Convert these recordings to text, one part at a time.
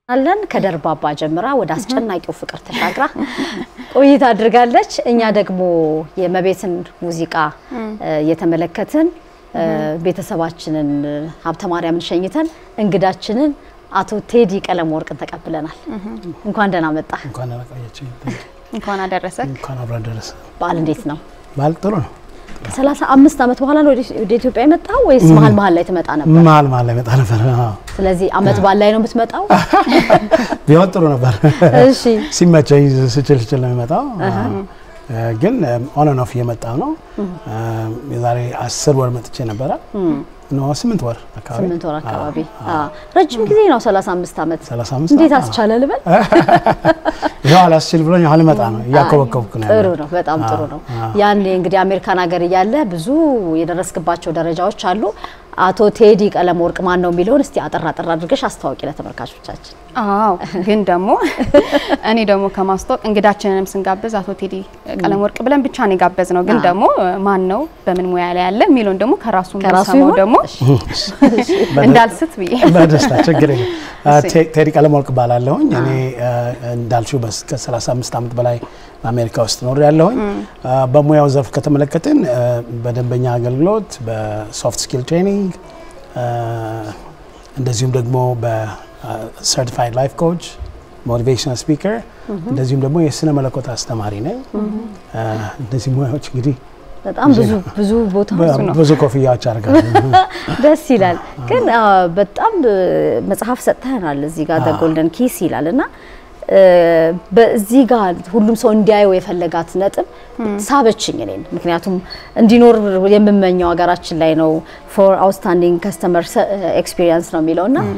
አለን ከደርባባ ጀምራ ወደ አስጨናቂው ፍቅር ተሻግራ ቆይታ አድርጋለች። እኛ ደግሞ የመቤትን ሙዚቃ እየተመለከትን ቤተሰባችንን ሀብተ ማርያምን ሸኝተን እንግዳችንን አቶ ቴዲ ቀለም ወርቅን ተቀብለናል። እንኳን ደህና መጣ። እንኳን አላቆያችኝ። እንኳን አደረሰ። እንኳን አብራ ደረሰ። በዓል እንዴት ነው? በዓል ጥሩ ነው። ከሰላሳ አምስት ዓመት በኋላ ነው ወደ ኢትዮጵያ የመጣው ወይስ መሀል መሀል ላይ ትመጣ ነበር? መሀል መሀል ላይ መጣ ነበር። አዎ። ስለዚህ አመት በዓል ላይ ነው የምትመጣው? ቢሆን ጥሩ ነበር። እሺ ሲመቸኝ ስችል ስችል ነው የሚመጣው። ግን ኦን ኤንድ ኦፍ እየመጣ ነው። የዛሬ አስር ወር መጥቼ ነበረ። ኖ ስምንት ወር አካባቢ ስምንት ወር አካባቢ። አዎ ረጅም ጊዜ ነው 35 ዓመት። 35 እንዴት አዎ። አስቻለ ልበል? ይኸው አላስችል ብሎኝ አሁን ልመጣ ነው። እያኮበኮብኩ ነው ጥሩ ያለው። ነው፣ በጣም ጥሩ ነው። አዎ። ያኔ እንግዲህ አሜሪካን ሀገር እያለ ብዙ የደረስክባቸው ደረጃዎች አሉ። አቶ ቴዲ ቀለም ወርቅ ማን ነው የሚለውን እስቲ አጠር አጠር አድርገሽ አስታዋቂ ለተመልካቾቻችን። አዎ ግን ደግሞ እኔ ደግሞ ከማስታወቅ እንግዳችንንም ስንጋብዝ አቶ ቴዲ ቀለም ወርቅ ብለን ብቻ ነው የጋበዝ ነው። ግን አዎ። ደግሞ ማን ነው በምን ሙያ ላይ ያለ የሚለውን ደግሞ ከራሱ ከራሱ ሰማው ይሁን? ደግሞ እንዳልስት ብዬ በደስታ ችግር የለም። እሺ። ቴ- ቴዲ ቀለም ወርቅ እባላለሁኝ። እኔ እንዳልሽው በስ- ከ35 ዓመት በላይ በአሜሪካ ውስጥ ኖር ያለሁኝ። በሙያው ዘርፍ ከተመለከትን አ፣ በደንበኛ አገልግሎት፣ በሶፍት ስኪል ትሬኒንግ እንደዚሁም ደግሞ በሰርቲፋይድ ላይፍ ኮች ሞቲቬሽናል ስፒከር እንደዚሁም ደግሞ የስነ መለኮት አስተማሪ ነኝ። አ፣ እነዚህ ሙያዎች እንግዲህ በጣም ብዙ ብዙ ቦታዎች ነው። ብዙ ኮፍያዎች አድርጋለሁ። ደስ ይላል። ግን አ፣ በጣም እ፣ መጽሐፍ ሰጥተናል እዚህ ጋር ደ ጎልደን ኪስ ይላል እና እ፣ በዚህ ጋር ሁሉም ሰው እንዲያየው የፈለጋት ነጥብ ሳበችኝ እኔን። ምክንያቱም እንዲኖር የምመኘው ሀገራችን ላይ ነው ፎር አውትስታንዲንግ ከስተመር ኤክስፒሪየንስ ነው የሚለው እና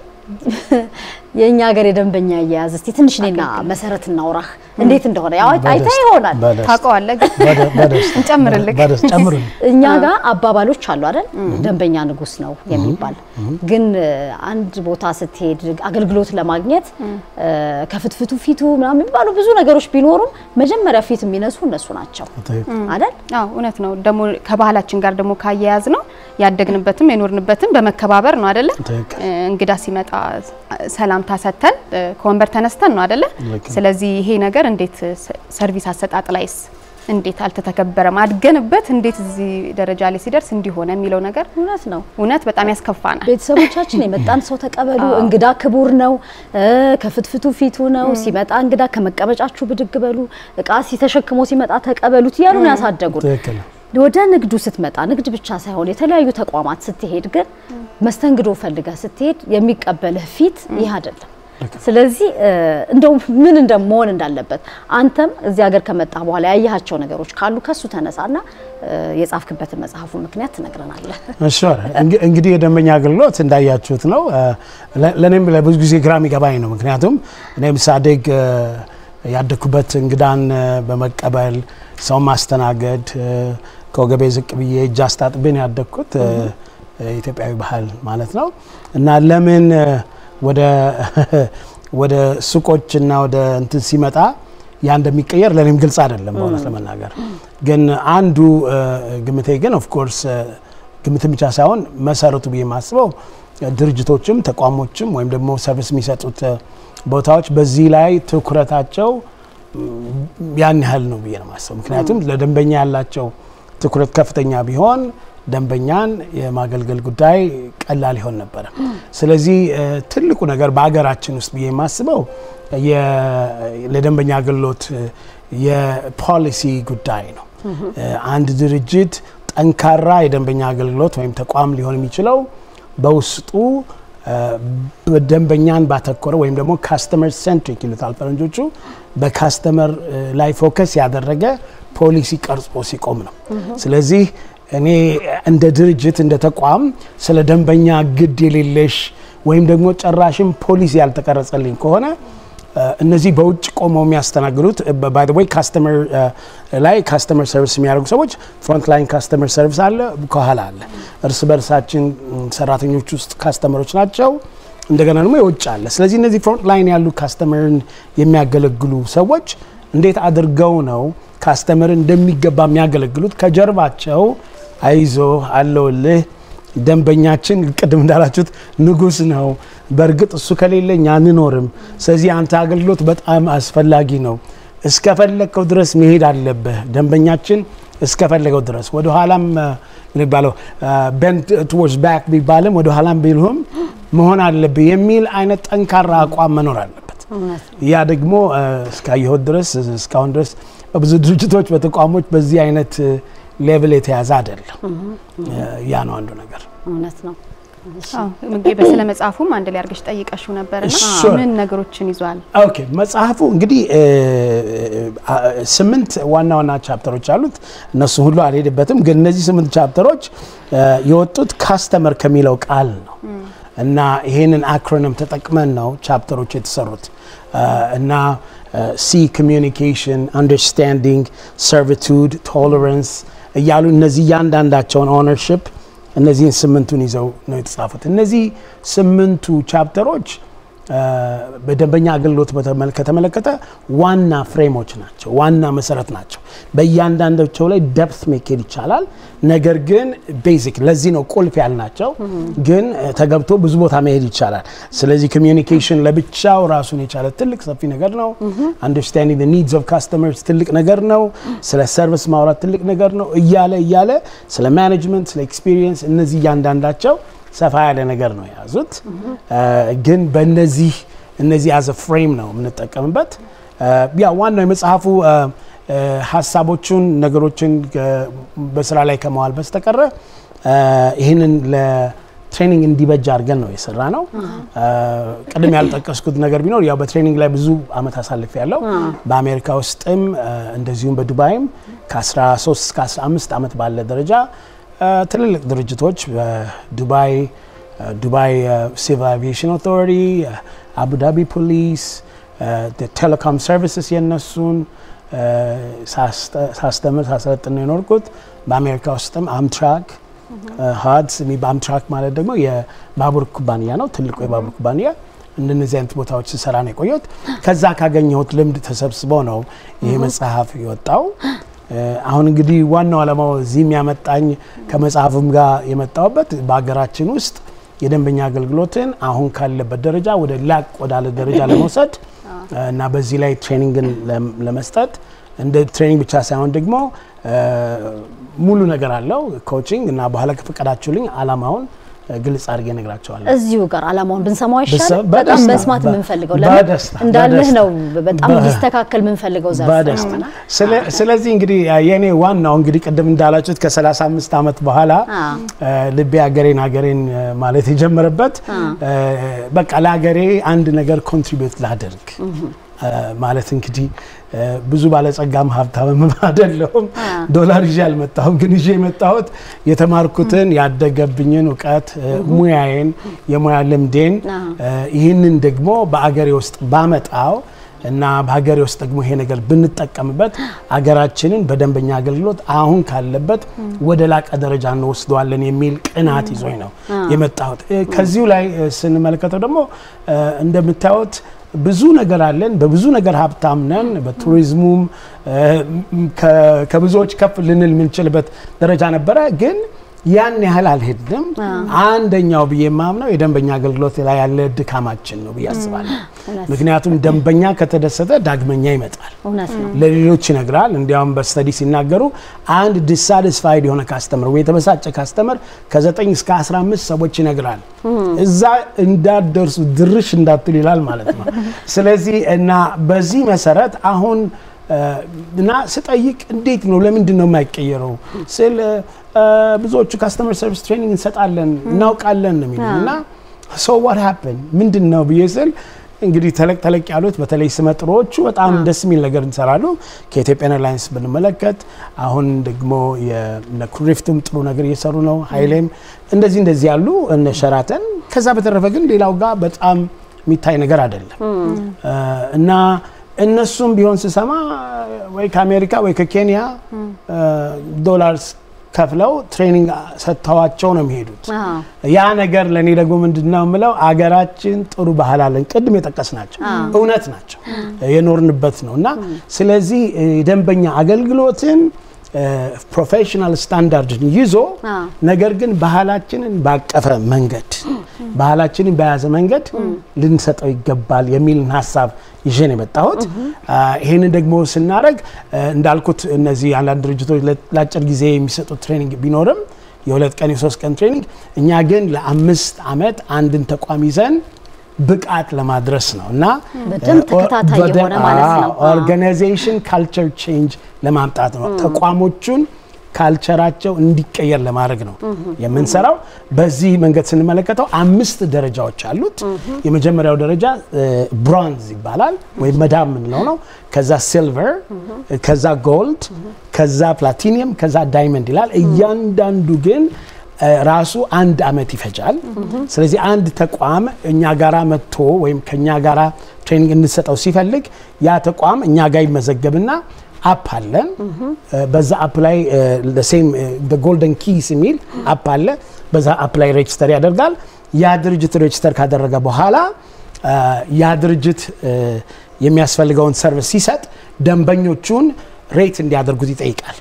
የእኛ ሀገር የደንበኛ አያያዝ እስቲ ትንሽ እኔና መሰረት እናውራህ እንዴት እንደሆነ ያው አይተህ በደስታ- ይሆናል በደስታ- ታውቀዋለህ። ግን በደ- በደስታ እንጨምርልህ። በደስታ ጨምሩልኝ። እኛ ጋር አባባሎች አሉ አይደል? ደንበኛ ንጉስ ነው የሚባል ግን እ፣ አንድ ቦታ ስትሄድ አገልግሎት ለማግኘት እ፣ ከፍትፍቱ ፊቱ ምናምን የሚባሉ ብዙ ነገሮች ቢኖሩም መጀመሪያ ፊት የሚነሱ እነሱ ናቸው አይደል? አዎ እውነት ነው። ደግሞ ከባህላችን ጋር ደግሞ ካያያዝ ነው ያደግንበትም የኖርንበትም በመከባበር ነው አይደለ? ትክክል። እ፣ እንግዳ ሲመጣ ሰላምታ ሰጥተን እ፣ ከወንበር ተነስተን ነው አይደለ? ልክ ነው። ስለዚህ ይሄ ነገር እንዴት ስ- ሰርቪስ አሰጣጥ ላይስ እንዴት አልተተከበረም? አድገንበት እንዴት እዚህ ደረጃ ላይ ሲደርስ እንዲሆነ የሚለው ነገር እውነት ነው። እውነት በጣም ያስከፋናል። ቤተሰቦቻችን የመጣን ሰው ተቀበሉ፣ እንግዳ ክቡር ነው፣ እ፣ ከፍትፍቱ ፊቱ ነው፣ ሲመጣ እንግዳ ከመቀመጫችሁ ብድግ በሉ፣ እቃ ሲተሸክሞ ሲመጣ ተቀበሉት እያሉ ነው ያሳደጉን። ትክክል ነው። ወደ ንግዱ ስትመጣ ንግድ ብቻ ሳይሆን የተለያዩ ተቋማት ስትሄድ ግን መስተንግዶ ፈልገህ ስትሄድ የሚቀበልህ ፊት ይህ አይደለም። ስለዚህ እ፣ እንደው ምን እንደመሆን እንዳለበት አንተም እዚህ ሀገር ከመጣ በኋላ ያየሃቸው ነገሮች ካሉ ከሱ ተነሳና እ፣ የጻፍክበትን መጽሐፉ ምክንያት ትነግረናለህ። እሺ እንግ- እንግዲህ የደንበኛ አገልግሎት እንዳያችሁት ነው። ለ- ለእኔም ለብዙ ጊዜ ግራ የሚገባኝ ነው። ምክንያቱም እኔም ሳድግ እ፣ ያደግኩበት እንግዳን እ፣ በመቀበል ሰው ማስተናገድ እ፣ ከወገቤ ዝቅ ብዬ እጅ አስታጥቤ ነው ያደግኩት እ፣ ኢትዮጵያዊ ባህል ማለት ነው እና ለምን እ፣ ወደ ወደ ሱቆች እና ወደ እንትን ሲመጣ ያ እንደሚቀየር ለእኔም ግልጽ አይደለም በእውነት ለመናገር ግን አንዱ እ፣ ግምቴ ግን ኦፍኮርስ ግምትን ብቻ ሳይሆን መሰረቱ ብዬ የማስበው ድርጅቶችም ተቋሞችም ወይም ደግሞ ሰርቪስ የሚሰጡት እ፣ ቦታዎች በዚህ ላይ ትኩረታቸው ም፣ ያን ያህል ነው ብዬ ነው የማስበው። ምክንያቱም ለደንበኛ ያላቸው ትኩረት ከፍተኛ ቢሆን ደንበኛን የማገልገል ጉዳይ ቀላል ይሆን ነበረ። ስለዚህ እ፣ ትልቁ ነገር በሀገራችን ውስጥ ብዬ የማስበው የ- ለደንበኛ አገልግሎት እ፣ የፖሊሲ ጉዳይ ነው። እ፣ አንድ ድርጅት ጠንካራ የደንበኛ አገልግሎት ወይም ተቋም ሊሆን የሚችለው በውስጡ እ፣ በደንበኛን ባተኮረ ወይም ደግሞ ካስተመር ሴንትሪክ ይሉታል ፈረንጆቹ በካስተመር እ፣ ላይ ፎከስ ያደረገ ፖሊሲ ቀርጾ ሲቆም ነው። ስለዚህ እኔ እንደ ድርጅት እንደ ተቋም ስለ ደንበኛ ግድ የሌለሽ ወይም ደግሞ ጨራሽም ፖሊሲ ያልተቀረጸልኝ ከሆነ እ፣ እነዚህ በውጭ ቆመው የሚያስተናግዱት ባይ ዘ ወይ ካስተመር ላይ ካስተመር ሰርቪስ የሚያደርጉ ሰዎች ፍሮንት ላይን ካስተመር ሰርቪስ አለ፣ ከኋላ አለ። እርስ በርሳችን ም፣ ሰራተኞች ውስጥ ካስተመሮች ናቸው። እንደገና ደግሞ የውጭ አለ። ስለዚህ እነዚህ ፍሮንት ላይን ያሉ ካስተመርን የሚያገለግሉ ሰዎች እንዴት አድርገው ነው ካስተመርን እንደሚገባ የሚያገለግሉት? ከጀርባቸው አይዞ አለውልህ ደንበኛችን ቅድም እንዳላችሁት ንጉስ ነው። በእርግጥ እሱ ከሌለ እኛ አንኖርም። ስለዚህ አንተ አገልግሎት በጣም አስፈላጊ ነው። እስከፈለግከው ድረስ መሄድ አለብህ። ደንበኛችን እስከፈለገው ድረስ ወደ ኋላም የሚባለው ቤንድ ቱወርድስ ባክ ቢባልም ወደ ኋላም ቢልሁም መሆን አለብህ የሚል አይነት ጠንካራ አቋም መኖር አለበት። ያ ደግሞ እስካየሁት ድረስ እስካሁን ድረስ በብዙ ድርጅቶች፣ በተቋሞች በዚህ አይነት ሌቭል የተያዘ አይደለም። ያ ነው አንዱ ነገር። እውነት ነው። በስለ መጽሐፉም አንድ ላይ አድርገሽ ጠይቀሽው ነበርና Sure. ምን ነገሮችን ይዟል? ኦኬ መጽሐፉ እንግዲህ ስምንት ዋና ዋና ቻፕተሮች አሉት። እነሱ ሁሉ አልሄድበትም፣ ግን እነዚህ ስምንት ቻፕተሮች የወጡት ካስተመር ከሚለው ቃል ነው እና ይሄንን አክሮኒም ተጠቅመን ነው ቻፕተሮች የተሰሩት እና ሲ ኮሚዩኒኬሽን፣ አንደርስታንዲንግ፣ ሰርቪቱድ፣ ቶለረንስ እያሉ እነዚህ እያንዳንዳቸውን ኦነርሽፕ እነዚህን ስምንቱን ይዘው ነው የተጻፉት። እነዚህ ስምንቱ ቻፕተሮች በደንበኛ አገልግሎት በተመለ- ከተመለከተ ዋና ፍሬሞች ናቸው፣ ዋና መሰረት ናቸው። በእያንዳንዳቸው ላይ ደፕት መኬድ ይቻላል። ነገር ግን ቤዚክ ለዚህ ነው ቁልፍ ያልናቸው፣ ግን ተገብቶ ብዙ ቦታ መሄድ ይቻላል። ስለዚህ ኮሚዩኒኬሽን ለብቻው ራሱን የቻለ ትልቅ ሰፊ ነገር ነው። አንደርስታንዲንግ ኒድስ ኦፍ ካስተመርስ ትልቅ ነገር ነው። ስለ ሰርቪስ ማውራት ትልቅ ነገር ነው። እያለ እያለ ስለ ማኔጅመንት፣ ስለ ኤክስፒሪየንስ እነዚህ እያንዳንዳቸው ሰፋ ያለ ነገር ነው የያዙት። ግን በእነዚህ እነዚህ ያዘ ፍሬም ነው የምንጠቀምበት። ያ ዋናው የመጽሐፉ ሀሳቦቹን ነገሮችን በስራ ላይ ከመዋል በስተቀረ ይህንን ለትሬኒንግ እንዲበጅ አድርገን ነው የሰራ ነው። ቅድም ያልጠቀስኩት ነገር ቢኖር ያው በትሬኒንግ ላይ ብዙ አመት አሳልፍ ያለው በአሜሪካ ውስጥም እንደዚሁም በዱባይም ከ13 እስከ 15 ዓመት ባለ ደረጃ ትልልቅ ድርጅቶች በዱባይ ዱባይ ሲቪል አቪዬሽን ኦቶሪቲ፣ አቡዳቢ ፖሊስ፣ ቴሌኮም ሰርቪስስ የነሱን ሳስተምር ሳሰለጥን ነው የኖርኩት። በአሜሪካ ውስጥም አምትራክ ሀድስ አምትራክ ማለት ደግሞ የባቡር ኩባንያ ነው፣ ትልቁ የባቡር ኩባንያ። እንደነዚህ አይነት ቦታዎች ስሰራ ነው የቆየሁት። ከዛ ካገኘሁት ልምድ ተሰብስቦ ነው ይሄ መጽሐፍ የወጣው። አሁን እንግዲህ ዋናው ዓላማው እዚህ የሚያመጣኝ ከመጽሐፍም ጋር የመጣውበት በሀገራችን ውስጥ የደንበኛ አገልግሎትን አሁን ካለበት ደረጃ ወደ ላቅ ወዳለ ደረጃ ለመውሰድ እና በዚህ ላይ ትሬኒንግን ለመስጠት እንደ ትሬኒንግ ብቻ ሳይሆን ደግሞ ሙሉ ነገር አለው ኮቺንግ እና በኋላ ከፈቀዳችሁልኝ ዓላማውን ግልጽ አድርጌ እነግራቸዋለሁ። እዚሁ ጋር አላማውን ብንሰማው ብሰ- ይሻላል። በጣም በደስታ፣ መስማት በ- የምንፈልገው በደስታ፣ ለምን እንዳልህ በደስታ። ነው። በጣም በ- ሊስተካከል የምንፈልገው ዘርፍ በደስታ ነውና ስለ- ስለዚህ እንግዲህ የእኔ ዋናው እንግዲህ ቅድም እንዳላችሁት ከ35 ዓመት በኋላ አ። እ፣ ልቤ ሀገሬን ሀገሬን እ፣ ማለት የጀመረበት እ፣ በቃ ለሀገሬ አንድ ነገር ኮንትሪቢዩት ላደርግ እ፣ ማለት እንግዲህ እ፣ ብዙ ባለጸጋም ሀብታምም አይደለሁም። ዶላር ይዤ አልመጣሁም፣ ግን ይዤ የመጣሁት የተማርኩትን ያደገብኝን እውቀት እ፣ ሙያዬን የሙያ ልምዴን አ። እ፣ ይህንን ደግሞ በአገሬ ውስጥ ባመጣው እና በሀገሬ ውስጥ ደግሞ ይሄ ነገር ብንጠቀምበት አገራችንን በደንበኛ አገልግሎት አሁን ካለበት ወደ ላቀ ደረጃ እንወስደዋለን የሚል ቅናት ይዞኝ ነው የመጣሁት። እ፣ ከዚሁ ላይ እ፣ ስንመለከተው ደግሞ እ፣ እንደምታዩት ብዙ ነገር አለን። በብዙ ነገር ሀብታም ነን። በቱሪዝሙም እ፣ ከ- ከብዙዎች ከፍ ልንል የምንችልበት ደረጃ ነበረ ግን ያን ያህል አልሄድንም። አንደኛው ብዬ የማምነው የደንበኛ አገልግሎት ላይ ያለ ድካማችን ነው ብዬ አስባለሁ። እውነት ምክንያቱም ደንበኛ ከተደሰተ ዳግመኛ ይመጣል፣ እውነት ነው። ለሌሎች ይነግራል። እንዲያውም በስተዲ ሲናገሩ አንድ ዲሳቲስፋይድ የሆነ ካስተመር ወይ የተበሳጨ ካስተመር ከ9 እስከ 15 ሰዎች ይነግራል። እዛ እንዳትደርሱ ድርሽ እንዳትሉ ይላል ማለት ነው። ስለዚህ እና በዚህ መሰረት አሁን እ፣ እና ስጠይቅ እንዴት ነው ለምንድን ነው የማይቀየረው ስል እ፣ ብዙዎቹ ካስተመር ሰርቪስ ትሬኒንግ እንሰጣለን እናውቃለን ነው የሚሉት እና ሶ ዋት ሃፕን ምንድን ነው ብዬ ስል እንግዲህ ተለቅ ተለቅ ያሉት በተለይ ስመጥሮዎቹ በጣም ደስ የሚል ነገር እንሰራሉ። ከኢትዮጵያን ኤርላይንስ ብንመለከት አሁን ደግሞ የነ ኩሪፍቱም ጥሩ ነገር እየሰሩ ነው። ሀይሌም እንደዚህ እንደዚህ ያሉ እነ ሸራተን። ከዛ በተረፈ ግን ሌላው ጋር በጣም የሚታይ ነገር አይደለም እ፣ እና እነሱም ቢሆን ስሰማ ወይ ከአሜሪካ ወይ ከኬንያ እ፣ ዶላርስ ከፍለው ትሬኒንግ ሰጥተዋቸው ነው የሚሄዱት። አዎ። ያ ነገር ለእኔ ደግሞ ምንድን ነው የምለው አገራችን ጥሩ ባህል አለን። ቅድም የጠቀስ ናቸው እውነት ናቸው የኖርንበት ነው እና ስለዚህ እ፣ የደንበኛ አገልግሎትን ፕሮፌሽናል ስታንዳርድን ይዞ ነገር ግን ባህላችንን ባቀፈ መንገድ ባህላችንን በያዘ መንገድ ልንሰጠው ይገባል የሚልን ሀሳብ ይዤ ነው የመጣሁት። ይህንን ደግሞ ስናደርግ እንዳልኩት እነዚህ አንዳንድ ድርጅቶች ለአጭር ጊዜ የሚሰጡት ትሬኒንግ ቢኖርም የሁለት ቀን የሶስት ቀን ትሬኒንግ፣ እኛ ግን ለአምስት ዓመት አንድን ተቋም ይዘን ብቃት ለማድረስ ነው እና በደንብ ተከታታይ የሆነ ማለት ነው። ኦርጋናይዜሽን ካልቸር ቼንጅ ለማምጣት ነው። ተቋሞቹን ካልቸራቸው እንዲቀየር ለማድረግ ነው የምንሰራው። በዚህ መንገድ ስንመለከተው አምስት ደረጃዎች አሉት። የመጀመሪያው ደረጃ ብሮንዝ ይባላል ወይም መዳብ የምንለው ነው። ከዛ ሲልቨር፣ ከዛ ጎልድ፣ ከዛ ፕላቲኒየም፣ ከዛ ዳይመንድ ይላል። እያንዳንዱ ግን ራሱ አንድ አመት ይፈጃል። ስለዚህ አንድ ተቋም እኛ ጋራ መጥቶ ወይም ከኛ ጋራ ትሬኒንግ እንሰጠው ሲፈልግ ያ ተቋም እኛ ጋር ይመዘገብና አፕ አለን። በዛ አፕ ላይ ሴም ጎልደን ኪስ የሚል አፕ አለ። በዛ አፕ ላይ ሬጅስተር ያደርጋል። ያ ድርጅት ሬጅስተር ካደረገ በኋላ ያ ድርጅት የሚያስፈልገውን ሰርቪስ ሲሰጥ ደንበኞቹን ሬት እንዲያደርጉት ይጠይቃል።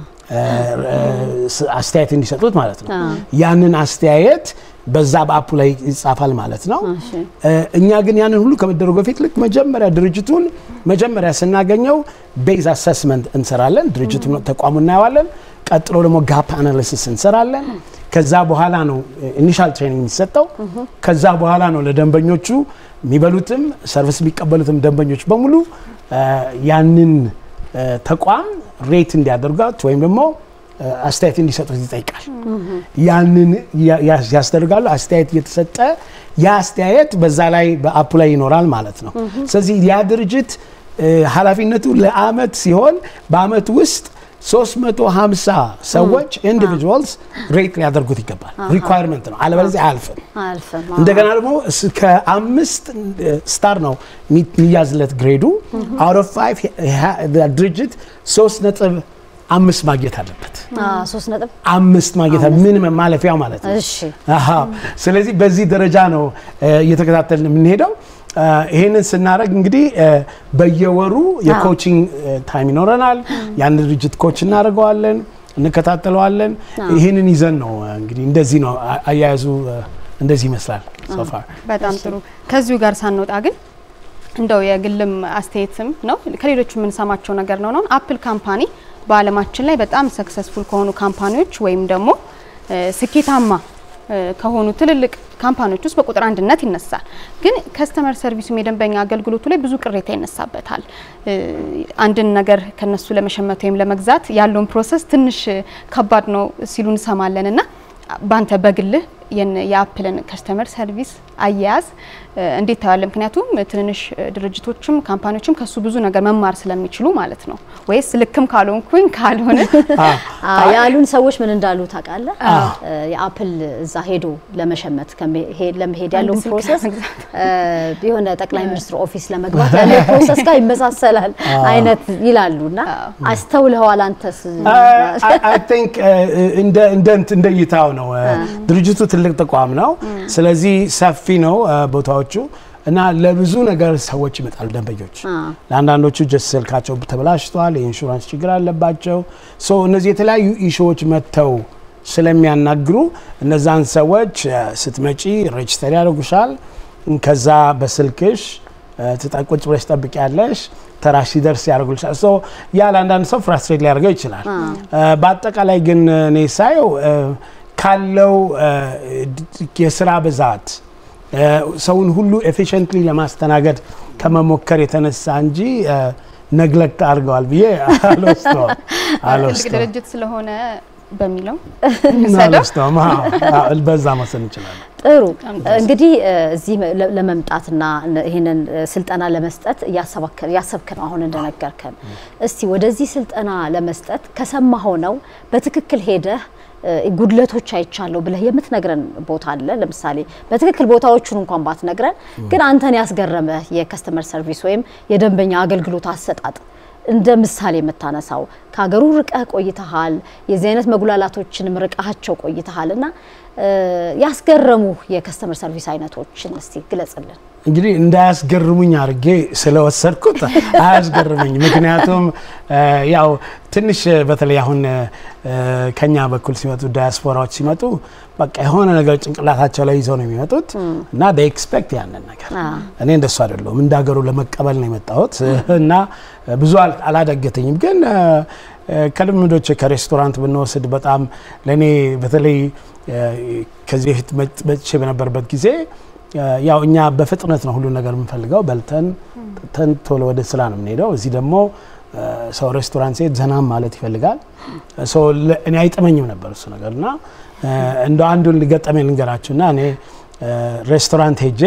አስተያየት እንዲሰጡት ማለት ነው። ያንን አስተያየት በዛ በአፑ ላይ ይጻፋል ማለት ነው። እኛ ግን ያንን ሁሉ ከመደረጉ በፊት ልክ መጀመሪያ ድርጅቱን መጀመሪያ ስናገኘው ቤዝ አሰስመንት እንሰራለን። ድርጅቱን ተቋሙ እናየዋለን። ቀጥሎ ደግሞ ጋፕ አናሊሲስ እንሰራለን። ከዛ በኋላ ነው ኢኒሻል ትሬኒንግ የሚሰጠው። ከዛ በኋላ ነው ለደንበኞቹ የሚበሉትም ሰርቪስ የሚቀበሉትም ደንበኞች በሙሉ ያንን ተቋም ሬት እንዲያደርጓት ወይም ደግሞ አስተያየት እንዲሰጡት ይጠይቃል። ያንን ያስደርጋሉ። አስተያየት እየተሰጠ ያ አስተያየት በዛ ላይ በአፑ ላይ ይኖራል ማለት ነው። ስለዚህ ያ ድርጅት ኃላፊነቱ ለአመት ሲሆን በአመት ውስጥ 350 ሰዎች ኢንዲቪጁዋልስ ሬት ሊያደርጉት ይገባል። ሪኳየርመንት ነው፣ አለበለዚያ አያልፍም። እንደገና ደግሞ ከአምስት ስታር ነው የሚያዝለት ግሬዱ። አውት ኦፍ ፋይቭ ድርጅት ሶስት ነጥብ አምስት ማግኘት አለበት። ሶስት ነጥብ አምስት ማግኘት ሚኒመም ማለፊያው ማለት ነው። እሺ ስለዚህ በዚህ ደረጃ ነው እየተከታተልን የምንሄደው። ይሄንን ስናደርግ እንግዲህ በየወሩ የኮቺንግ ታይም ይኖረናል። ያን ድርጅት ኮች እናደርገዋለን፣ እንከታተለዋለን። ይሄንን ይዘን ነው እንግዲህ እንደዚህ ነው አያያዙ፣ እንደዚህ ይመስላል ሶፋር። በጣም ጥሩ። ከዚሁ ጋር ሳንወጣ ግን እንደው የግልም አስተያየትም ነው ከሌሎች የምንሰማቸው ነገር ነው ነው አፕል ካምፓኒ በዓለማችን ላይ በጣም ሰክሰስፉል ከሆኑ ካምፓኒዎች ወይም ደግሞ ስኬታማ ከሆኑ ትልልቅ ካምፓኒዎች ውስጥ በቁጥር አንድነት ይነሳል። ግን ከስተመር ሰርቪሱም የደንበኛ አገልግሎቱ ላይ ብዙ ቅሬታ ይነሳበታል። አንድን ነገር ከነሱ ለመሸመት ወይም ለመግዛት ያለውን ፕሮሰስ ትንሽ ከባድ ነው ሲሉ እንሰማለን እና ባንተ በግልህ የአፕልን ከስተመር ሰርቪስ አያያዝ እንዴት ታያለ? ምክንያቱም ትንንሽ ድርጅቶችም ካምፓኒዎችም ከሱ ብዙ ነገር መማር ስለሚችሉ ማለት ነው። ወይስ ልክም ካልሆንኩኝ ካልሆነ ያሉን ሰዎች ምን እንዳሉ ታውቃለህ? የአፕል እዛ ሄዶ ለመሸመት ለመሄድ ያለውን ፕሮሰስ የሆነ ጠቅላይ ሚኒስትር ኦፊስ ለመግባት ያለው ፕሮሰስ ጋር ይመሳሰላል አይነት ይላሉ እና አስተውለዋል አንተስ? አይ ቲንክ እንደ እይታው ነው። ድርጅቱ ትልቅ ተቋም ነው። ስለዚህ ሰፊ ነው ቦታዎቹ እና ለብዙ ነገር ሰዎች ይመጣሉ ደንበኞች። ለአንዳንዶቹ ጀስት ስልካቸው ተበላሽቷል፣ የኢንሹራንስ ችግር አለባቸው። ሶ እነዚህ የተለያዩ ኢሹዎች መጥተው ስለሚያናግሩ እነዛን ሰዎች ስትመጪ ሬጅስተር ያደርጉሻል። ከዛ በስልክሽ ቁጭ ብለሽ ትጠብቂያለሽ። ተራሽ ሲደርስ ያደርጉልሻል። ሶ ያ ለአንዳንድ ሰው ፍራስትሬት ሊያደርገው ይችላል። በአጠቃላይ ግን እኔ ሳየው ካለው የስራ ብዛት ሰውን ሁሉ ኤፊሽንትሊ ለማስተናገድ ከመሞከር የተነሳ እንጂ ነግለክት አድርገዋል ብዬ ትልቅ ድርጅት ስለሆነ በሚለው አልወስደውም። በዛ መውሰድ እንችላለን። ጥሩ እንግዲህ እዚህ ለመምጣትና ይህንን ስልጠና ለመስጠት እያሰብክ ነው አሁን እንደነገርከን። እስቲ ወደዚህ ስልጠና ለመስጠት ከሰማኸው ነው በትክክል ሄደህ ጉድለቶች አይቻለሁ ብለህ የምትነግረን ቦታ አለ? ለምሳሌ በትክክል ቦታዎቹን እንኳን ባትነግረን፣ ግን አንተን ያስገረመ የከስተመር ሰርቪስ ወይም የደንበኛ አገልግሎት አሰጣጥ እንደ ምሳሌ የምታነሳው ከሀገሩ ርቀህ ቆይተሃል፣ የዚህ አይነት መጉላላቶችንም ርቀሃቸው ቆይተሃል እና ያስገረሙ የከስተመር ሰርቪስ አይነቶችን እስቲ ግለጽልን። እንግዲህ እንዳያስገርሙኝ አድርጌ ስለወሰድኩት አያስገርመኝ። ምክንያቱም ያው ትንሽ በተለይ አሁን ከኛ በኩል ሲመጡ ዳያስፖራዎች ሲመጡ በቃ የሆነ ነገር ጭንቅላታቸው ላይ ይዘው ነው የሚመጡት እና ኤክስፔክት ያንን ነገር እኔ እንደሱ አይደለሁም። እንደ ሀገሩ ለመቀበል ነው የመጣሁት እና ብዙ አላዳገተኝም። ግን ከልምዶች ከሬስቶራንት ብንወስድ በጣም ለእኔ በተለይ ከዚህ በፊት መጥቼ በነበረበት ጊዜ ያው እኛ በፍጥነት ነው ሁሉ ነገር የምንፈልገው። በልተን ጠጥተን ቶሎ ወደ ስራ ነው የምንሄደው። እዚህ ደግሞ ሰው ሬስቶራንት ሲሄድ ዘናም ማለት ይፈልጋል። እኔ አይጥመኝም ነበር እሱ ነገር እና እንደ አንዱን ሊገጠመኝ ልንገራችሁ እና እኔ ሬስቶራንት ሄጄ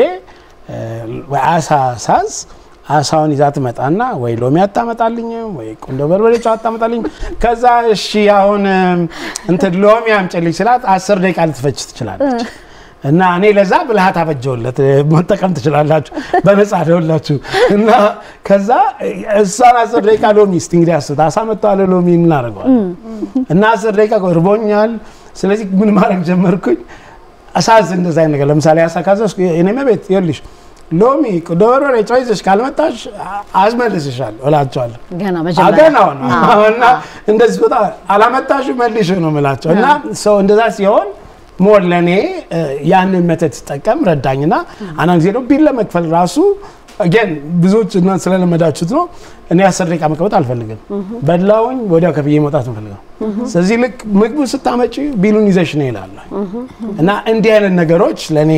ወይ አሳ ሳዝ አሳውን ይዛ ትመጣና ወይ ሎሚ አታመጣልኝም ወይ ቁንዶ በርበሬ ጨው አታመጣልኝም። ከዛ እሺ አሁን እንትን ሎሚ አምጪልኝ ስላት አስር ደቂቃ ልትፈጅ ትችላለች። እና እኔ ለዛ ብልሃት አበጀውለት መጠቀም ትችላላችሁ፣ በነፃ ደውላችሁ እና ከዛ እሷን አስር ደቂቃ ሎሚ እስቲ እንግዲህ አስት አሳ መጥተዋል ሎሚ እናደርገዋል እና አስር ደቂቃ እርቦኛል። ስለዚህ ምን ማድረግ ጀመርኩኝ? አሳዝ እንደዛ አይነት ነገር ለምሳሌ አሳ ካዘዝኩ እኔም ቤት ይኸውልሽ ሎሚ ቁንዶ በርበሬ ጨው ይዘሽ ካልመጣሽ አስመልስሻለሁ እላቸዋለሁ። ገና ገና መጀመሪያ ነው እና እንደዚህ ቦታ አላመጣሽ መልሽ ነው የምላቸው እና ሰው እንደዛ ሲሆን ሞር ለእኔ ያንን መተት ሲጠቀም ረዳኝና አንዳንድ ጊዜ ነው ቢል ለመክፈል ራሱ ግን ብዙዎች እና ስለለመዳችሁት ነው። እኔ አስር ደቂቃ መቀመጥ አልፈልግም። በላውኝ ወዲያው ከፍዬ መውጣት እንፈልገው። ስለዚህ ልክ ምግቡ ስታመጪ ቢሉን ይዘሽ ነው ይላል እና እንዲህ አይነት ነገሮች ለእኔ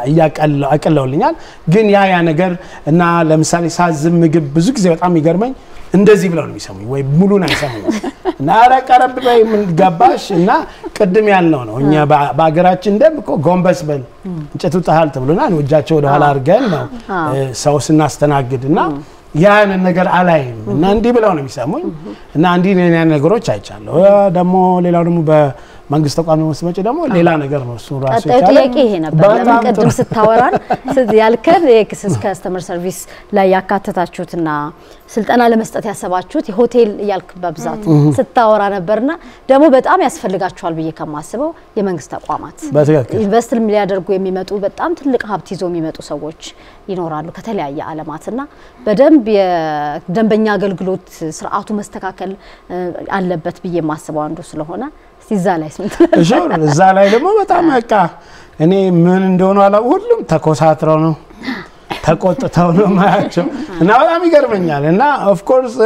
አቅለውልኛል። ግን ያ ያ ነገር እና ለምሳሌ ሳዝም ምግብ ብዙ ጊዜ በጣም የሚገርመኝ እንደዚህ ብለው ነው የሚሰሙኝ፣ ወይ ሙሉን አይሰሙኝ እና ኧረ ቀረብ በይ ምን ገባሽ እና ቅድም ያልነው ነው እኛ በሀገራችን ደንብ እኮ ጎንበስ በል እንጨቱ ጣሃል ተብሎናል። እጃቸው ወደኋላ አድርገን ነው ሰው ስናስተናግድ እና ያንን ነገር አላይም እና እንዲህ ብለው ነው የሚሰሙኝ እና እንዲህ ያን ነገሮች አይቻለሁ። ደግሞ ሌላው ደግሞ በመንግስት ተቋም ነው ስትመጪ ደግሞ ሌላ ነገር ነው እሱ ራሱ ቀጣዩ የቻለ ጥያቄ ይሄ ነበር። ለምን በጣም ቅድም ጥሩ። ስታወራን ስ- ያልከን የክስስ ከስተመር ሰርቪስ ላይ ያካተታችሁትና ስልጠና ለመስጠት ያሰባችሁት የሆቴል እያልክ በብዛት ስታወራ ነበርና ደግሞ በጣም ያስፈልጋችኋል ብዬ ከማስበው የመንግስት ተቋማት በትክክል ኢንቨስት ሊያደርጉ የሚመጡ በጣም ትልቅ ሀብት ይዘው የሚመጡ ሰዎች ይኖራሉ ከተለያየ ዓለማትና በደንብ የደንበኛ አገልግሎት ስርዓቱ መስተካከል እ, አለበት ብዬ የማስበው አንዱ ስለሆነ እስቲ እዛ ላይ ስንት ሹር እዛ ላይ ደግሞ በጣም በቃ እኔ ምን እንደሆኑ አላ ሁሉም ተኮሳትረው ነው ተቆጥተው ነው ማያቸው እና በጣም ይገርመኛል። እና ኦፍኮርስ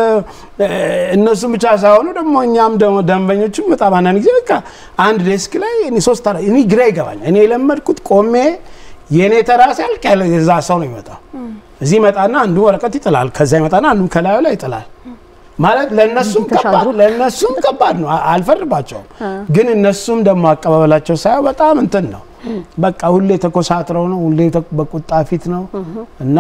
እነሱም ብቻ ሳይሆኑ ደግሞ እኛም ደግሞ ደንበኞቹም በጣም አንዳንድ ጊዜ በቃ አንድ ዴስክ ላይ እኔ ሶስት አራት እኔ ግራ ይገባኛል። እኔ የለመድኩት ቆሜ የእኔ ተራ ሲያልቅ ያለ የዛ ሰው ነው የሚመጣው። እዚህ ይመጣና አንዱ ወረቀት ይጥላል፣ ከዛ ይመጣና አንዱ ከላዩ ላይ ይጥላል። ማለት ለእነሱም ከባድ ተሻግሮ ለእነሱም ከባድ ነው። አ- አልፈርድባቸውም። ግን እነሱም ደግሞ አቀባበላቸው ሳየው በጣም እንትን ነው። በቃ ሁሌ ተኮሳትረው ነው፣ ሁሌ ተ- በቁጣ ፊት ነው እና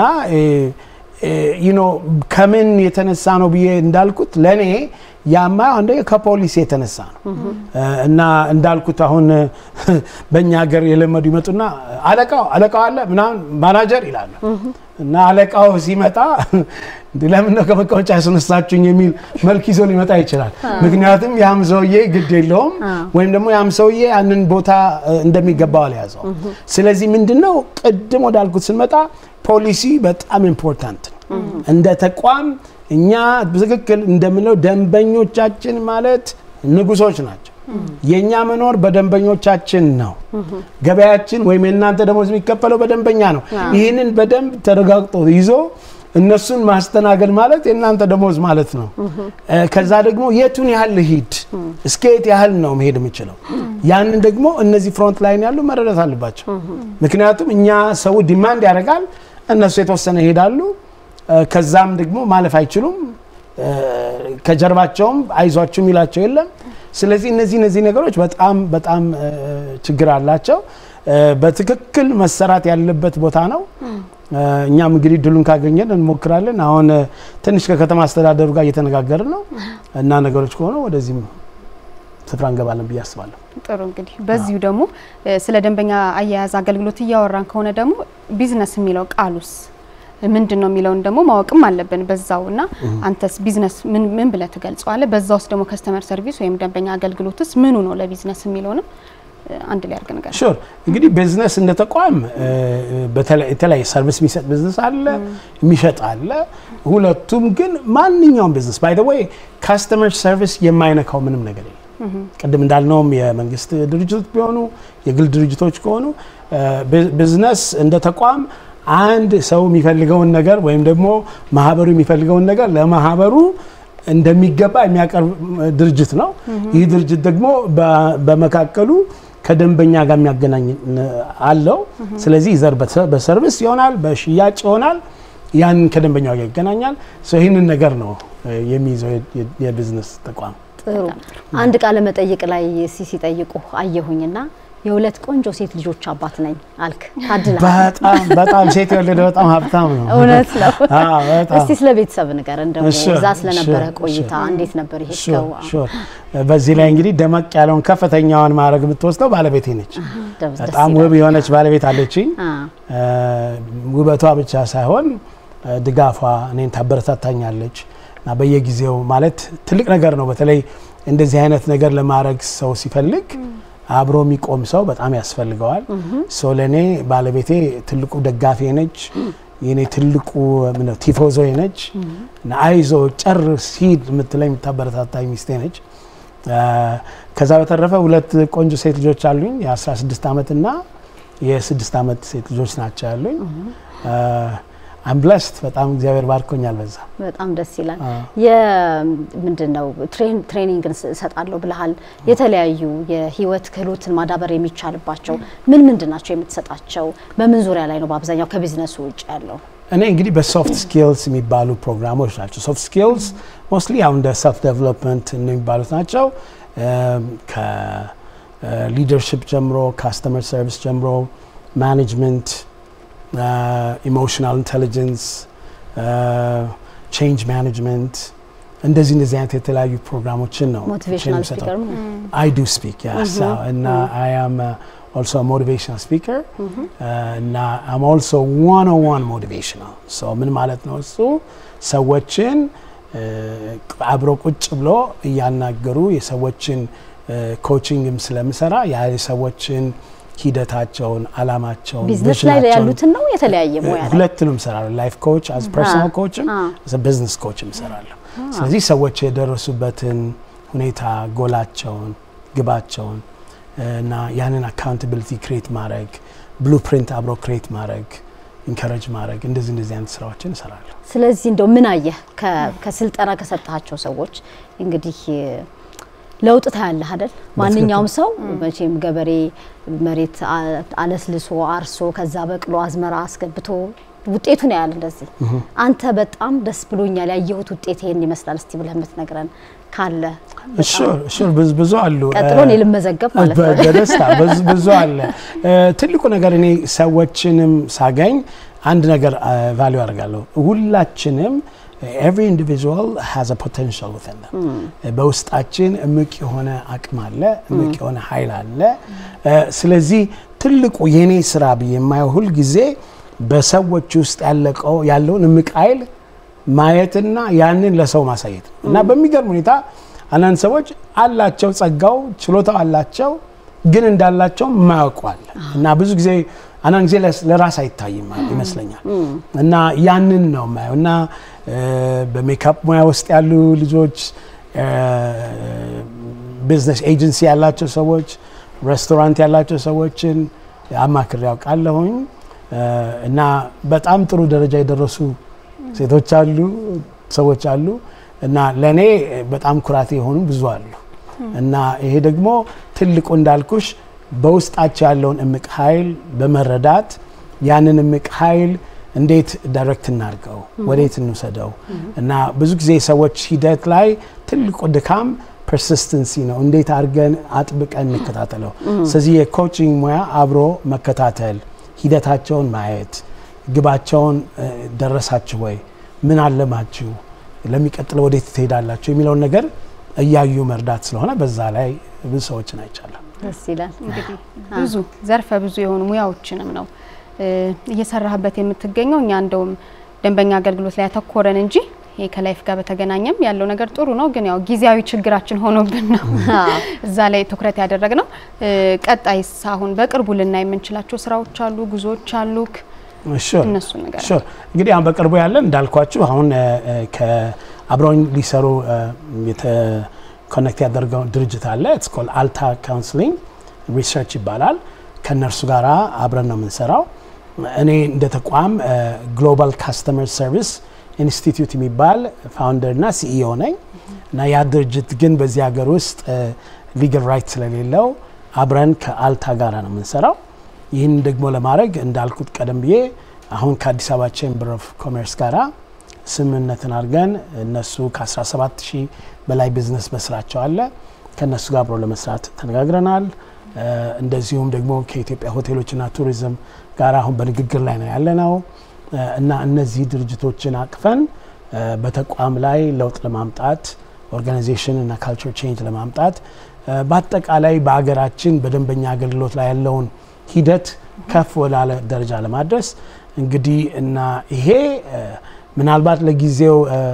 ዩኖ ከምን የተነሳ ነው ብዬ እንዳልኩት ለእኔ ያማ አንደ ከፖሊስ የተነሳ ነው እ፣ እና እንዳልኩት አሁን በእኛ ሀገር የለመዱ ይመጡና አለቃው አለቃው አለ ምናምን ማናጀር ይላሉ እና አለቃው ሲመጣ እንዲ ለምን ነው ከመቀመጫ ያስነሳችሁኝ የሚል መልክ ይዞ ሊመጣ ይችላል። ምክንያቱም ያም ሰውዬ ግድ የለውም ወይም ደግሞ ያም ሰውዬ ያንን ቦታ እ፣ እንደሚገባው አልያዘው። ስለዚህ ምንድነው ቅድም ወዳልኩት ስንመጣ ፖሊሲ በጣም ኢምፖርታንት ነው። እንደ ተቋም እኛ በትክክል እንደምንለው ደንበኞቻችን ማለት ንጉሶች ናቸው። የእኛ መኖር በደንበኞቻችን ነው። ገበያችን ወይም የእናንተ ደሞዝ የሚከፈለው በደንበኛ ነው። ይህንን በደንብ ተረጋግጦ ይዞ እነሱን ማስተናገድ ማለት የእናንተ ደሞዝ ማለት ነው። እ፣ ከዛ ደግሞ የቱን ያህል ልሂድ፣ እስከ የት ያህል ነው መሄድ የምችለው፣ ያንን ደግሞ እነዚህ ፍሮንት ላይን ያሉ መረዳት አለባቸው። ምክንያቱም እኛ ሰው ዲማንድ ያደርጋል፣ እነሱ የተወሰነ ይሄዳሉ፣ እ፣ ከዛም ደግሞ ማለፍ አይችሉም። እ፣ ከጀርባቸውም አይዟችሁ የሚላቸው የለም። ስለዚህ እነዚህ እነዚህ ነገሮች በጣም በጣም እ፣ ችግር አላቸው። እ፣ በትክክል መሰራት ያለበት ቦታ ነው። እ፣ እኛም እንግዲህ ድሉን ካገኘን እንሞክራለን። አሁን እ፣ ትንሽ ከከተማ አስተዳደሩ ጋር እየተነጋገርን ነው እና ነገሮች ከሆነ ወደዚህም ስፍራ እንገባለን ብዬ አስባለሁ። ጥሩ እንግዲህ በዚሁ ደግሞ እ፣ ስለ ደንበኛ አያያዝ አገልግሎት እያወራን ከሆነ ደግሞ ቢዝነስ የሚለው ቃሉስ ምንድን ነው የሚለውን ደግሞ ማወቅም አለብን በዛው እና አንተስ ቢዝነስ ምን ምን ብለህ ትገልጸዋለህ? በዛ ውስጥ ደግሞ ከስተመር ሰርቪስ ወይም ደንበኛ አገልግሎትስ ምኑ ነው ለቢዝነስ የሚለውንም አንድ ላይ አድርገን ነገር ሹር እንግዲህ ቢዝነስ እንደ ተቋም የተለያየ ሰርቪስ የሚሰጥ ቢዝነስ አለ፣ የሚሸጥ አለ። ሁለቱም ግን ማንኛውም ቢዝነስ ባይ ዘ ዌይ ካስተመር ሰርቪስ የማይነካው ምንም ነገር የለም። ቅድም እንዳልነውም የመንግስት ድርጅቶች ቢሆኑ የግል ድርጅቶች ከሆኑ ቢዝነስ እንደ ተቋም አንድ ሰው የሚፈልገውን ነገር ወይም ደግሞ ማህበሩ የሚፈልገውን ነገር ለማህበሩ እንደሚገባ የሚያቀርብ ድርጅት ነው። ይህ ድርጅት ደግሞ በመካከሉ ከደንበኛ ጋር የሚያገናኝ አለው። ስለዚህ ዘር በሰርቪስ ይሆናል፣ በሽያጭ ይሆናል። ያንን ከደንበኛው ጋር ይገናኛል። ይህንን ነገር ነው የሚይዘው የቢዝነስ ተቋም። ጥሩ አንድ ቃለ መጠይቅ ላይ ሲጠይቁ አየሁኝና የሁለት ቆንጆ ሴት ልጆች አባት ነኝ አልክ። ታድለሃል። በጣም በጣም ሴት የወለደ በጣም ሀብታም ነው። እውነት ነው። አዎ፣ በጣም። እስቲ ስለ ቤተሰብ ንገረን ደግሞ እሺ፣ እዛ ስለነበረ እሺ፣ ቆይታ እሺ። እንዴት ነበር የሄድከው? ሹር በዚህ ላይ እንግዲህ ደመቅ ያለውን ከፍተኛውን ማድረግ የምትወስደው ባለቤቴ ነች። ደስ ደስ በጣም ይላል። ውብ የሆነች ባለቤት አለችኝ። አ፣ ውበቷ ብቻ ሳይሆን ድጋፏ እኔን ታበረታታኛለች እና በየጊዜው ማለት ትልቅ ነገር ነው። በተለይ እንደዚህ አይነት ነገር ለማድረግ ሰው ሲፈልግ አብሮ የሚቆም ሰው በጣም ያስፈልገዋል። ሶ ለእኔ ባለቤቴ ትልቁ ደጋፊ ነች። የኔ ትልቁ ምነው ቲፎዞ ነች እና አይዞ ጨርስ ሂድ የምትለኝ የምታበረታታኝ ሚስቴ ነች። አ፣ ከዛ በተረፈ ሁለት ቆንጆ ሴት ልጆች አሉኝ። የ16 ዓመት እና የስድስት ዓመት ሴት ልጆች ናቸው ያሉኝ። አም ብለስት በጣም እግዚአብሔር ባርኮኛል በዛ። በጣም ደስ ይላል። አ። ምንድን ነው ትሬን- ትሬኒንግን ስ- እሰጣለሁ ብለሃል። የተለያዩ የህይወት ክህሎትን ማዳበር የሚቻልባቸው ምን ምንድን ናቸው የምትሰጣቸው? በምን ዙሪያ ላይ ነው በአብዛኛው ከቢዝነሱ ውጭ ያለው? እኔ እንግዲህ በሶፍት ስኪልስ የሚባሉ ፕሮግራሞች ናቸው። ሶፍት ስኪልስ ሞስትሊ አሁን እንደ ሰልፍ ዴቨሎፕመንት የሚባሉት ናቸው። ከሊደርሽፕ ጀምሮ፣ ካስተመር ሰርቪስ ጀምሮ፣ ማኔጅመንት፣ ኢሞሽናል ኢንቴሊጀንስ፣ ቼንጅ ማኔጅመንት እንደዚህ እንደዚህ አይነት የተለያዩ ፕሮግራሞችን ነው ሞቲቬሽናል የምሰጠው። ስፒከር ነው። I do speak, yes. Uh, and uh, I am uh, also a motivational speaker. Uh, እና I'm also one-on-one motivational. So ምን ማለት ነው እሱ ሰዎችን uh, አብሮ ቁጭ ብሎ እያናገሩ የሰዎችን ኮቺንግም ስለምሰራ ያ የሰዎችን ሂደታቸውን፣ አላማቸውን፣ ቢዝነስ ላይ ቪዥናቸውን ያሉትን ነው የተለያየ ሙያ ላይ ሁለቱንም እሰራለሁ። ላይፍ ኮች አዝ ፐርሰናል አ፣ ኮችም አ። ቢዝነስ ኮችም እሰራለሁ። ስለዚህ ሰዎች የደረሱበትን ሁኔታ ጎላቸውን፣ ግባቸውን እና ያንን አካውንታቢሊቲ ክሬት ማድረግ ብሉፕሪንት አብሮ ክሬት ማድረግ ኢንከረጅ ማድረግ እንደዚህ እንደዚህ አይነት ስራዎችን እሰራለሁ። ስለዚህ እንደው ምን አየህ ከ- ከስልጠና ከሰጣቸው ሰዎች እንግዲህ ለውጥ ታያለህ አይደል? ማንኛውም ሰው መቼም ገበሬ መሬት አ- አለስልሶ አርሶ ከዛ በቅሎ አዝመራ አስገብቶ ውጤቱን ያያል። እንደዚህ አንተ በጣም ደስ ብሎኛል ያየሁት ውጤት ይሄን ይመስላል እስቲ ብለህ የምትነግረን ካለ ሹር ሹር ብዙ ብዙ አሉ። ቀጥሎ እኔ ልመዘገብ ማለት ነው። በ- በደስታ ብዙ- ብዙ አለ። እ፣ ትልቁ ነገር እኔ ሰዎችንም ሳገኝ አንድ ነገር ቫሊዩ አደርጋለሁ። ሁላችንም ኤቭሪ ኢንዲቪጁዋል ሃዝ ፖቴንሻል ዊዝን በውስጣችን እምቅ የሆነ አቅም አለ፣ እምቅ የሆነ ኃይል አለ። እ፣ ስለዚህ ትልቁ የኔ ስራ ብዬ የማየው ሁል ጊዜ በሰዎች ውስጥ ያለቀው ያለውን እምቅ ኃይል ማየትና ያንን ለሰው ማሳየት ነው እና በሚገርም ሁኔታ አንዳንድ ሰዎች አላቸው ጸጋው ችሎታው አላቸው ግን እንዳላቸው ማያውቁ አለ እና ብዙ ጊዜ አንዳንድ ጊዜ ለስ- ለራስ አይታይም ይመስለኛል እና ያንን ነው የማየው እና እ፣ በሜካፕ ሙያ ውስጥ ያሉ ልጆች ቢዝነስ ኤጀንሲ ያላቸው ሰዎች ሬስቶራንት ያላቸው ሰዎችን አማክሬ ያውቃለሁኝ እ፣ እና በጣም ጥሩ ደረጃ የደረሱ ሴቶች አሉ፣ ሰዎች አሉ እና ለእኔ በጣም ኩራቴ የሆኑ ብዙ አሉ እና ይሄ ደግሞ ትልቁ እንዳልኩሽ በውስጣቸው ያለውን እምቅ ኃይል በመረዳት ያንን እምቅ ኃይል እንዴት ዳይሬክት እናድርገው፣ ወዴት እንውሰደው እና ብዙ ጊዜ ሰዎች ሂደት ላይ ትልቁ ድካም ፐርሲስተንሲ ነው። እንዴት አድርገን አጥብቀን እንከታተለው። ስለዚህ የኮቺንግ ሙያ አብሮ መከታተል፣ ሂደታቸውን ማየት፣ ግባቸውን እ፣ ደረሳችሁ ወይ፣ ምን አለማችሁ፣ ለሚቀጥለው ወዴት ትሄዳላችሁ የሚለውን ነገር እያዩ መርዳት ስለሆነ በዛ ላይ ብዙ ሰዎችን አይቻለሁ። ደስ ይላል። እንግዲህ ብዙ ዘርፈ ብዙ የሆኑ ሙያዎችንም ነው እ፣ እየሰራህበት የምትገኘው። እኛ እንደውም ደንበኛ አገልግሎት ላይ ያተኮረን እንጂ ይሄ ከላይፍ ጋር በተገናኘም ያለው ነገር ጥሩ ነው፣ ግን ያው ጊዜያዊ ችግራችን ሆኖብን ነው እዛ ላይ ትኩረት ያደረግነው። ቀጣይስ አሁን በቅርቡ ልናይ የምንችላቸው ስራዎች አሉ፣ ጉዞዎች አሉ። እነሱ ነገር ሹር እንግዲህ አሁን በቅርቡ ያለን እንዳልኳችሁ አሁን አብረውኝ ሊሰሩ ኮኔክት ያደርገው ድርጅት አለ ኢትስ ኮል አልታ ካውንስሊንግ ሪሰርች ይባላል። ከእነርሱ ጋር አብረን ነው የምንሰራው። እኔ እንደ ተቋም ግሎባል ካስተመር ሰርቪስ ኢንስቲትዩት የሚባል ፋውንደር እና ሲኢኦ ነኝ እና ያ ድርጅት ግን በዚህ ሀገር ውስጥ ሊጋል ራይት ስለሌለው አብረን ከአልታ ጋር ነው የምንሰራው። ይህን ደግሞ ለማድረግ እንዳልኩት ቀደም ብዬ አሁን ከአዲስ አበባ ቼምበር ኦፍ ኮሜርስ ጋራ ስምምነትን አድርገን እነሱ ከ17 ሺህ በላይ ቢዝነስ በስራቸው አለ ከእነሱ ጋር አብሮ ለመስራት ተነጋግረናል። እንደዚሁም ደግሞ ከኢትዮጵያ ሆቴሎችና ቱሪዝም ጋር አሁን በንግግር ላይ ነው ያለ ነው እና እነዚህ ድርጅቶችን አቅፈን በተቋም ላይ ለውጥ ለማምጣት ኦርጋናይዜሽን እና ካልቸር ቼንጅ ለማምጣት በአጠቃላይ በሀገራችን በደንበኛ አገልግሎት ላይ ያለውን ሂደት ከፍ ወዳለ ደረጃ ለማድረስ እንግዲህ እና ይሄ ምናልባት ለጊዜው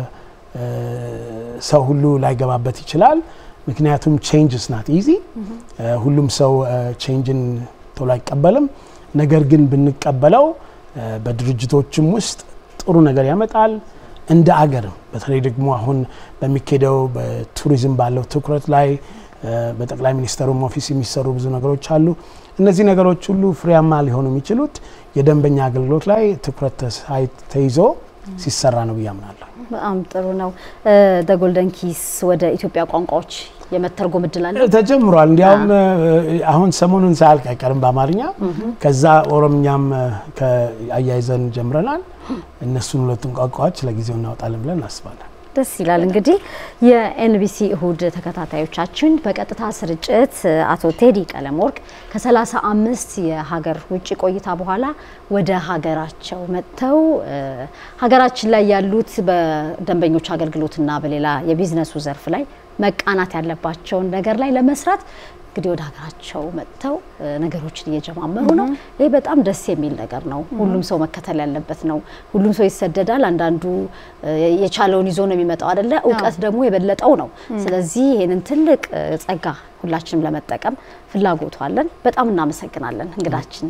ሰው ሁሉ ላይገባበት ይችላል። ምክንያቱም ቼንጅ ስናት ኢዚ ሁሉም ሰው ቼንጅን ቶሎ አይቀበልም። ነገር ግን ብንቀበለው በድርጅቶችም ውስጥ ጥሩ ነገር ያመጣል። እንደ አገርም በተለይ ደግሞ አሁን በሚካሄደው በቱሪዝም ባለው ትኩረት ላይ በጠቅላይ ሚኒስትሩም ኦፊስ የሚሰሩ ብዙ ነገሮች አሉ። እነዚህ ነገሮች ሁሉ ፍሬያማ ሊሆኑ የሚችሉት የደንበኛ አገልግሎት ላይ ትኩረት ተይዞ ሲሰራ ነው ብዬ አምናለሁ። በጣም ጥሩ ነው። ጎልደን ኪስ ወደ ኢትዮጵያ ቋንቋዎች የመተርጎም እድል አለ ተጀምሯል። እንዲያውም አሁን ሰሞኑን ሳያልቅ አይቀርም በአማርኛ ከዛ ኦሮምኛም አያይዘን ጀምረናል። እነሱን ሁለቱን ቋንቋዎች ለጊዜው እናወጣለን ብለን እናስባለን። ደስ ይላል። እንግዲህ የኤንቢሲ እሁድ ተከታታዮቻችን በቀጥታ ስርጭት አቶ ቴዲ ቀለመወርቅ ከሰላሳ አምስት የሀገር ውጭ ቆይታ በኋላ ወደ ሀገራቸው መጥተው ሀገራችን ላይ ያሉት በደንበኞች አገልግሎትና በሌላ የቢዝነሱ ዘርፍ ላይ መቃናት ያለባቸውን ነገር ላይ ለመስራት እንግዲህ ወደ ሀገራቸው መጥተው ነገሮችን እየጀማመሩ ነው። ይህ በጣም ደስ የሚል ነገር ነው። ሁሉም ሰው መከተል ያለበት ነው። ሁሉም ሰው ይሰደዳል። አንዳንዱ የቻለውን ይዞ ነው የሚመጣው አይደለ? እውቀት ደግሞ የበለጠው ነው። ስለዚህ ይህንን ትልቅ ጸጋ ሁላችንም ለመጠቀም ፍላጎቱ አለን። በጣም እናመሰግናለን እንግዳችን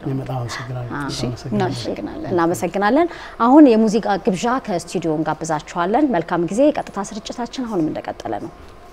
እናመሰግናለን። አሁን የሙዚቃ ግብዣ ከስቱዲዮ እንጋብዛችኋለን። መልካም ጊዜ። የቀጥታ ስርጭታችን አሁንም እንደቀጠለ ነው።